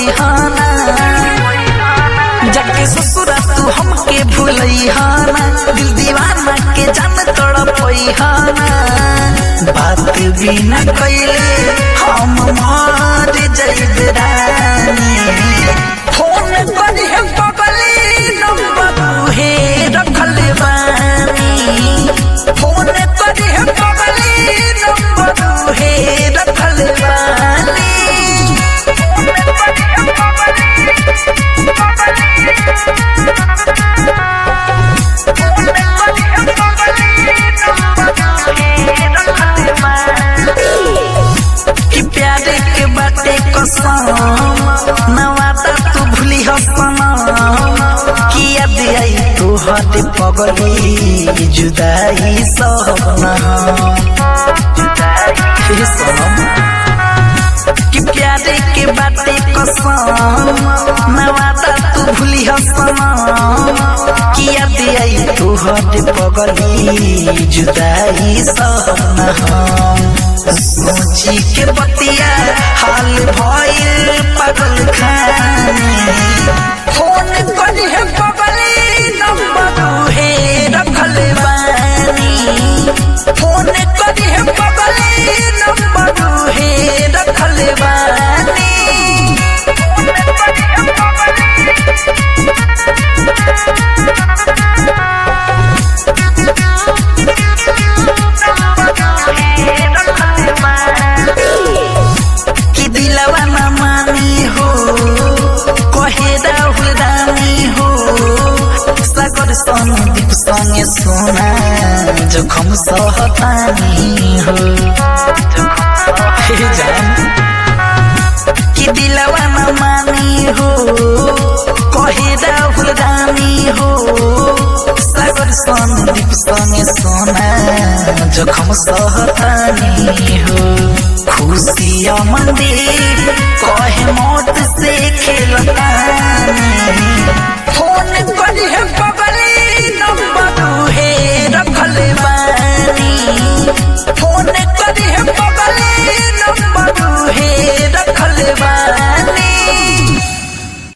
पैहाना जाके ससुरा तू हमके भूलैहाना दिल दीवाना के जान तोड़ पैहाना बात भी न कैले हम मर जैब रानी फोन पर है बगली नंबर हे रखल बानी फोन पर है बगली नंबर हे रखल बानी कि प्यारे के बाटे कसम नवादा तू भूली हो सनम कि याद आई तू हद पगली जुदाई सहना हे सनम कि प्यारे के बाटे कसम नवादा तू भूली हो सनम कि याद आई तू हद पगली जुदाई सहना सोची के बतिया हाल भइल पागल खानी फोन करी है बगली नंबर हे रखल बानी फोन करी है बगली नंबर हे रखल बानी कि दिलवा न मानी हो कहे राहुल रानी हो सागर संदीप संगे सोना जोखम सहतानी हो हे जान कि दिलवा न मानी हो कहे राहुल रानी हो सागर संदीप संगे सोना जोखम सहतानी हो खुशिया मंदिर कहे मौत से खेलतानी फोन